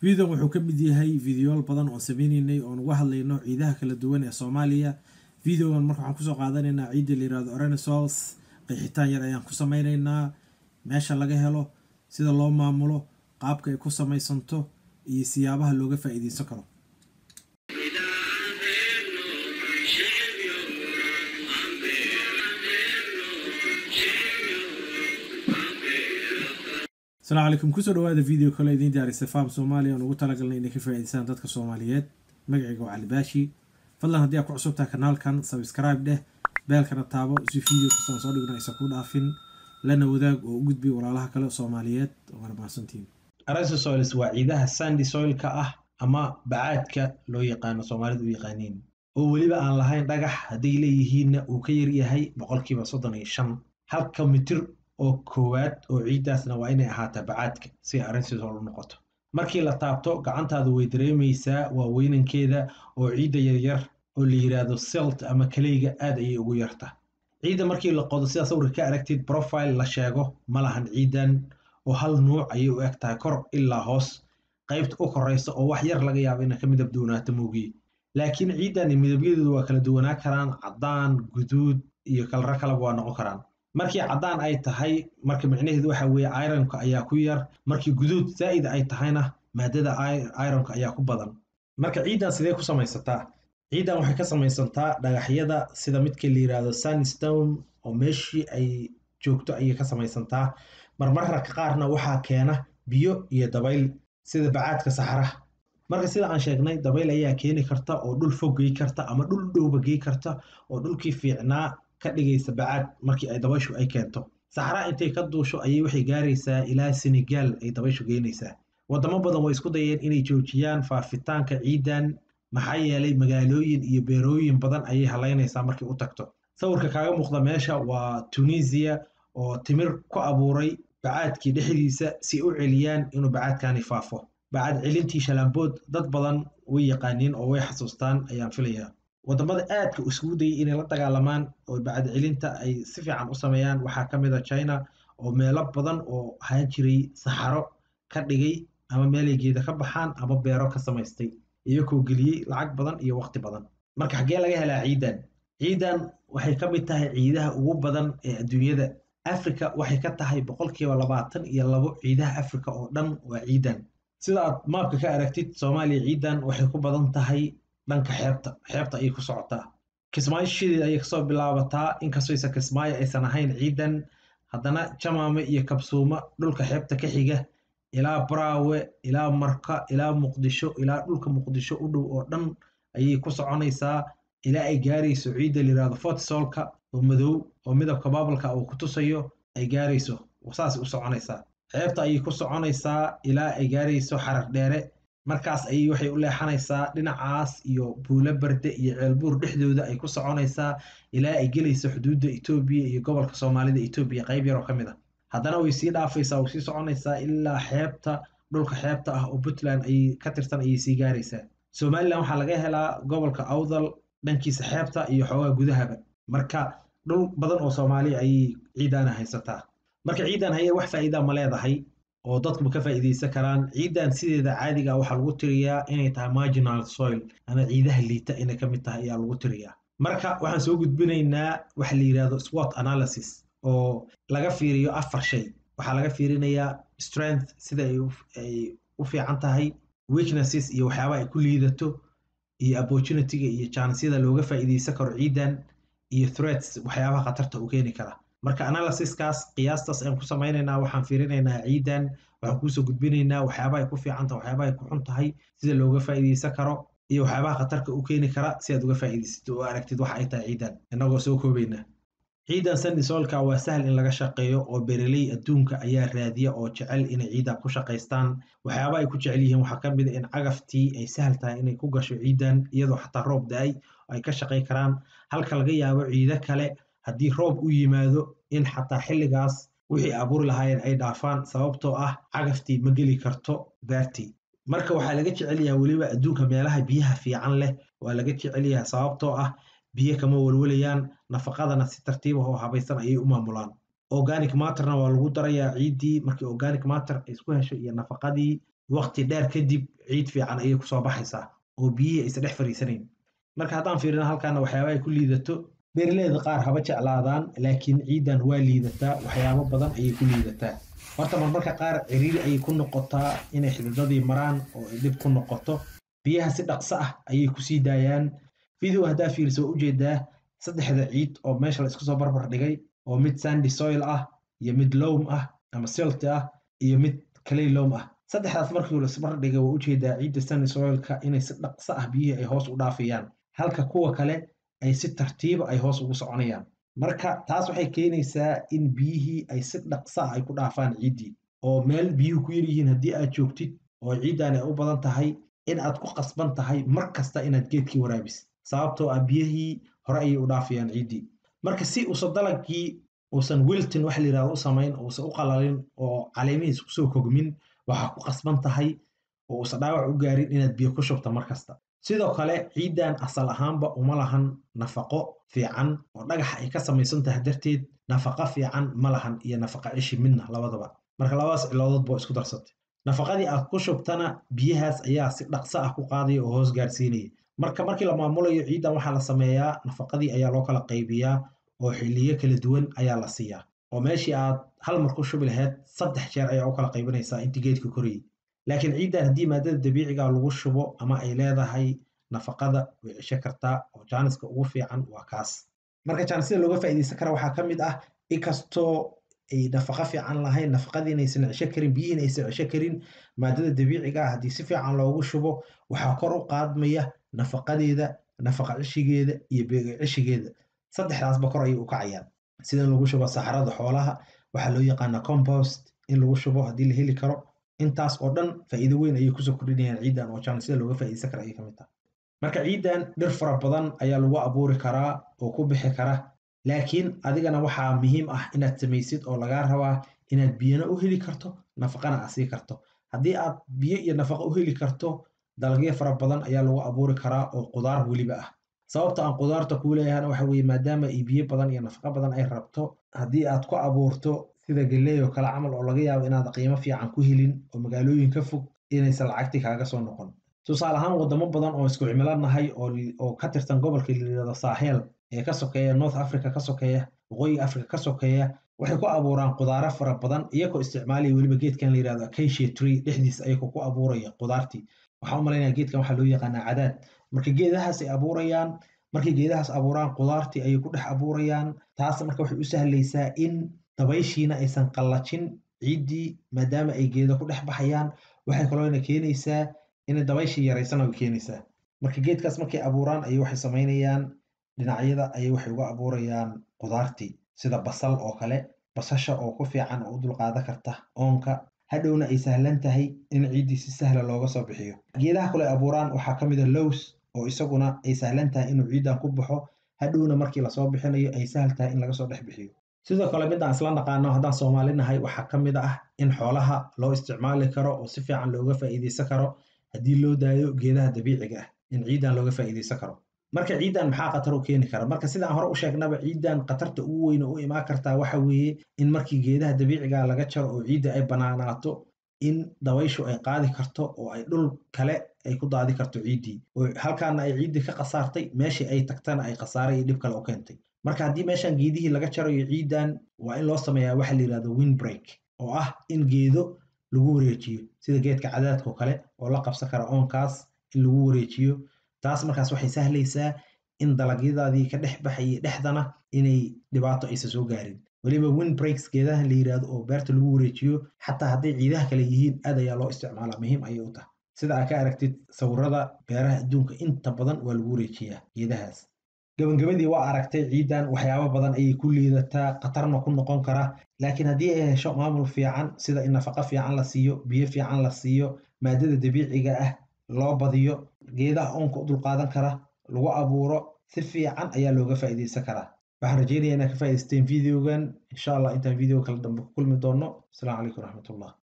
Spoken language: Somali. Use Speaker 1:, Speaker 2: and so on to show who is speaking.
Speaker 1: videon wuxuu ka mid yahay videoyaal badan oon sameyneynay oon uga hadlayno ciidaha kala duwan ee soomaaliya videogan marka waxaan kusoo qaadanaynaa ciidda la yirahdo orenesos qeexitaan yar ayaan ku sameyneynaa meesha laga helo sida loo maamulo qaabka ay ku samaysanto iyo siyaabaha looga faa'iideysan karo asalaamu calaykum kusoo dhawaada video kale idiin diyaarisay farm soomaaliya oon ugu talagalnay inay ka faa'iideystaan dadka soomaaliyeed magacayga waa cali baashi fadlan haddii aad ku cusubtahay kanaalkan subscribe dheh beelkana taabo si video kastaan soo dhigna aysan ku dhaafin lana wadaag oo u gudbi walaalaha kale soomaaliyeed waana mahadsantiin arasosoils waa ciidaha sandy soilka ah ama bacaadka loo yaqaano soomaalidu u yaqaaniin oo weliba aan lahayn dhagax hadday leeyihiinna uu ka yaryahay boqolkiiba soddon iyo shan halka mitir oo koowaad oo ciiddaasna waa inay ahaataa bacaadka si arrinsiisoo u noqoto markii la taabto gacantaadu way dareemaysaa waa weynankeeda oo ciidda yaryar oo la yidhaahdo selt ama kaleyga aad ayay ugu yarta ciidda markii la qodo sidaa sawirka ka aragtid profile la sheego ma lahan ciiddan oo hal nuuc ayay u eg tahay kor ilaa hoos qaybta u koraysa oo wax yar laga yaabo inay ka midab duwanaato moogiye laakiin ciiddan midabyadoodu waa kala duwanaa karaan caddaan guduud iyo kalro kaleba waa noqon karaan markii caddaan ay tahay marka micnaheedu waxa weeye ironka ayaa ku yar markii guduud zaa'id ay tahayna maadada ironka ayaa ku badan marka ciiddan sidee ku samaysataa ciiddan waxay ka samaysantaa dhagaxyada sida midka la yidhaahdo sandstone oo meeshii ay joogto ayay ka samaysantaa marmarka qaarna waxaa keena biyo iyo dabayl sida bacaadka saxaraha marka sida aan sheegnay dabayl ayaa keeni karta oo dhul fog gey karta ama dhul dhowba gey karta oo dhulkii fiicnaa ka dhigaysa bacaad markii ay dabayshu ay keento saxraa intay ka duusho ayay waxay gaaraysaa ilaa senegaal ay dabayshu geynaysaa waddamo badan way isku dayeen inay joojiyaan faafitaanka ciiddan maxaa yeelay magaalooyin iyo beerooyin badan ayay halaynaysaa markay u tagto sawirka kaaga muuqda meesha waa tunisiya oo timir ku abuuray bacaadkii dhexdiisa si u celiyaan inuu bacaadkani faafo bacad celintii shalaambood dad badan way yaqaaniin oo way xasuustaan ayaan filayaa waddamada aadka isugu dayay inay la dagaalamaan oo bacad celinta ay si fiican u sameeyaan waxaa ka mid a china oo meelo badan oo ahaan jiray saxaro ka dhigay ama meelay geeda ka baxaan ama beero ka samaystay iyagoo geliyey lacag badan iyo waqti badan marka xaggee laga helaa ciidan ciidan waxay ka mid tahay ciidaha ugu badan ee adduunyada africa waxay ka tahay boqolkiiba labaatan iyo labo ciidaha africa oo dhan waa ciidan sida aad maabka ka aragtid soomaaliya ciidan waxay ku badan tahay dhanka xeebta xeebta ayay ku socotaa kismaayo shideed ayay kasoo bilaabataa inkastooysa kismaayo aysan ahayn ciidan haddana jamaame iyo kabsuuma dhulka xeebta ka xiga ilaa braawe ilaa marka ilaa muqdisho ilaa dhulka muqdisho u dhow oo dhan ayay ku soconaysaa ilaa ay gaarayso ciidda layirahdo fortisolka oo madow oo midabka baabalka uu ku tusayo ay gaarayso saas u soconaysaa xeebta ayay ku soconaysaa ilaa ay gaarayso xarar dheere markaas ayay waxay u leexanaysaa dhinacaas iyo buulo barde iyo ceelbuur dhexdooda ay ku soconaysaa ilaa ay gelayso xuduudda etoobiya iyo gobolka soomaalida etoobiya qayb yar oo ka mid a haddana way sii dhaafaysaa way sii soconaysaa ilaa xeebta dhulka xeebta ah oo puntland ayay ka tirsan ayay sii gaaraysaa somalilan waxaa laga helaa gobolka awdal dhankiisa xeebta iyo xoogaa gudahaba marka dhul badan oo soomaaliya ayay ciidaana haysataa marka ciidan haya wax faa'iida ma leedahay oo dadkuba ka faa'iidaysan karaan ciiddan sideeda caadiga waxaa lagu tiriyaa inay tahay marginal soil ama ciidaha liita inay ka mid tahay ayaa lagu tiriyaa marka waxaan soo gudbinaynaa waxa la yidhahdo swot analysis oo laga fiiriyo afar shay waxaa laga fiirinayaa strength sida ay u fiican tahay weaknesses iyo waxyaabaha ay ku liidato iyo opportunityga iyo chansyada looga faa'iidaysan karo ciiddan iyo threats waxyaabaha khatarta u keeni kara marka analysiskaas qiyaastaas ayaan ku samaynaynaa waxaan fiirinaynaa ciidan waxaan kuusoo gudbinaynaa waxyaabaha ay ku fiicanta waxyaabaha ay ku xun tahay sida looga faa'iidaysan karo iyo waxyaabaha khatarka u keeni kara si aad uga faa'iidaysatid oo aragtid waxa ay tahay ciidan innagoo soo koobayna ciidan sandisolka waa sahal in laga shaqeeyo oo bereley adduunka ayaa raadiya oo jecel inay ciidan ku shaqaystaan waxyaabaha ay ku jecel yihiin waxaa ka mid a in cagaftii ay sahal tahay inay ku gasho ciidan iyadoo xataa roob da-ay ay ka shaqay karaan halka laga yaabo ciido kale haddii roob u yimaado in xataa xilligaas wixii abuuri lahaayeen ay dhaafaan sababtoo ah cagaftii ma geli karto beertii marka waxaa laga jecel yahay weliba adduunka meelaha biyaha fiican leh waa laga jecel yahay sababtoo ah biyo kama walwalayaan nafaqadana si tartiib ah oo habaysan ayay u maamulaan organic matterna waa lagu darayaa ciiddii markii organic matter ay isku hesho iyo nafaqadii waqti dheer kadib ciid fiican ayay kusoo baxaysaa oo biyihii aysan dhex fariisanayn marka haddaan fiirino halkaana waxyaaba ay ku liidato beeraleyda qaar haba jeclaadaan laakiin ciidan waa liidataa waxyaabo badan ayay ku liidataa horta marmarka qaar ciriiri ayay ku noqotaa inay xididadii maraan oo ay dhib ku noqoto biyaha si dhaqso ah ayay kusii daayaan video haddaa fiirisa waa ujeedaa saddexda ciid oo meesha la isku soo barbar dhigay oo mid sandy soil ah iyo mid loam ah ama silt ah iyo mid clay loam ah saddexdaas markii la isbar dhigay waa ujeedaa ciidda sandy soilka inay si dhaqso ah biyihii ay hoos u dhaafayaan halka kuwa kale ay si tartiiba ay hoos ugu soconayaan marka taas waxay keenaysaa in biyihii ay si dhaqso ah ay ku dhaafaan ciiddii oo meel biyuhu ku yaryihiin haddii aad joogtid oo ciiddan ay u badan tahay in aad ku qasban tahay mar kasta inaad geedkii waraabis sababtoo ah biyihii hore ayay u dhaafayaan ciiddii marka si uusan dalagii uusan wilton waxa la yidhahdo u samayn uusan u qalalin oo caleemihiis kusoo kogmin waxaa ku qasban tahay oo uusan dhaawac u gaarin inaad biyo ku shubto mar kasta sidoo kale ciiddan asal ahaanba uma lahan nafaqo fiican oo dhagaxa ay ka samaysan tahay darteed nafaqo fiican ma lahan iyo nafaqa cishi midna labadaba marka labadaas ciloodood boo isku darsatay nafaqadii aad ku shubtana biyahaas ayaa si dhaqso ah ku qaadaya oo hoos gaarsiinaya marka markii la maamulayo ciiddan waxaa la sameeyaa nafaqadii ayaa loo kala qaybiyaa oo xilliyo kala duwan ayaa la siiyaa oo meeshii aad hal mar ku shubi lahayd saddex jeer ayaa u kala qaybinaysaa intii geedka korayay laakiin ciiddan haddii maadada dabiiciga lagu shubo ama ay leedahay nafaqada way cisho kartaa oo jaaniska ugu fiican waa kaas marka jaanisida looga faa'iidaysan kara waxaa ka mid ah inkastoo ay nafaqo fiican lahayn nafaqadii inaysan cisho karin biyihiin aysan cisho karin maadada dabiiciga ah haddii si fiican loogu shubo waxaa kor u qaadmaya nafaqadeeda nafaqa cishigeeda iyo beega cishigeeda saddexdaasba kor ayay u kacayaan sida in lagu shubo saxarada xoolaha waxaa loo yaqaanaa compost in lagu shubo haddii la heli karo intaas oo dhan faa'iido weyn ayay kusoo kordhinayaan ciiddan oo jaanisida looga faa'iidaysan kara ayay ka mid tahay marka ciiddan dhir fara badan ayaa lagu abuuri karaa oo ku bixi kara laakiin adigana waxaa muhiim ah inaad samaysid oo lagaa rabaa inaad biyana u heli karto nafaqana aad sii karto haddii aad biyo iyo nafaqa u heli karto dalagyo fara badan ayaa lagu abuuri karaa oo qudaar weliba ah sababta aan qudaarta kuu leeyahana waxa weeye maadaama ay biyo badan iyo nafaqo badan ay rabto haddii aad ku abuurto sida galley oo kale camal oo laga yaabo inaad qiimo fiican ku helin oo magaalooyin ka fog inaysan lacagti kaaga soo noqon tusaale ahaan wadamo badan oo isku cimilo nahay oo ka tirsan gobolka layidhahdo saaxeel ee ka sokeeya north africa ka sokeeya waqooyiga africa ka sokeeya waxay ku abuuraan qudaaro fara badan iyagoo isticmaalaya weliba geedkan la yidhahdo acacia tree dhexdiisa ayagoo ku abuuraya qudaartii waxaan u malaynaya geedkan waxaa loo yaqaanaa cadaad marka geedahaas ay abuurayaan markay geedahaas abuuraan qudaartii ayay ku dhex abuurayaan taas marka waxay u sahlaysaa in dabayshiina aysan qallajin ciiddii maadaama ay geeda ku dhex baxayaan waxay kaloona keenaysaa inay dabayshii yaraysana way keenaysaa marka geedkaas markay abuuraan ayay waxay samaynayaan dhinacyada ayay waxay uga abuurayaan qudaartii sida basal oo kale basasha oo ku fiican oo u dulqaadan karta oonka hadhowna ay sahlan tahay in ciiddii si sahla looga soo bixiyo geedaha kale abuuraan waxaa ka mid a lows oo isaguna ay sahlan tahay inuu ciiddan ku baxo hadhowna markii lasoo bixinayo ay sahal tahay in laga soo dhex bixiyo sidoo kale midaan isla naqaano haddaan soomaali nahay waxaa ka mid ah in xoolaha loo isticmaali karo oo si fiican looga faa'iidaysan karo haddii loo daayo geedaha dabiiciga ah in ciiddan looga faa'iidaysan karo marka ciiddan maxaa khatar u keeni kara marka sidaan hore u sheegnaba ciiddan khatarta ugu weyne u imaan kartaa waxa weeye in markii geedaha dabiiciga laga jaro oo ciidda ay banaanaato in dabayshu ay qaadi karto oo ay dhul kale ay ku daadi karto ciiddii oo halkaana ay ciiddii ka khasaartay meeshii ay tagtana ay khasaare iyo dhib kale u keentay marka haddii meeshan geedihii laga jarayo ciiddan waa in loo sameeyaa waxa la yidhahdo windbreak oo ah in geedo lagu wareejiyo sida geedka cadaadka oo kale oo la qabsan kara oonkaas in lagu wareejiyo taas markaas waxay sahlaysaa in dalagyadaadii ka dhex baxayay dhexdana inay dhibaato aysan soo gaarin weliba windbreaks geedahan la yidhaahdo oo beerta lagu wareejiyo xataa hadday ciidaha kale yihiin aad ayaa loo isticmaalaa muhiim ayay u tahay sida aad ka aragtid sawirada beeraha adduunka inta badan waa lagu wareejiyaa geedahaas gabagabadii waa aragtay ciiddan waxyaabo badan ayay ku liidataa khatarna ku noqon kara laakiin haddii ay hesho maamul fiican sida in nafaqo fiican la siiyo biyo fiican la siiyo maadada dabiiciga ah loo badiyo geedaha oonka u dulqaadan kara lagu abuuro si fiican ayaa looga faa'iidaysan karaa waxaan rajeynaya inaad ka faa'idaysteen videogan insha allah intaan video kale dambe ku kulmi doono asalaamu calaykum raxmatullah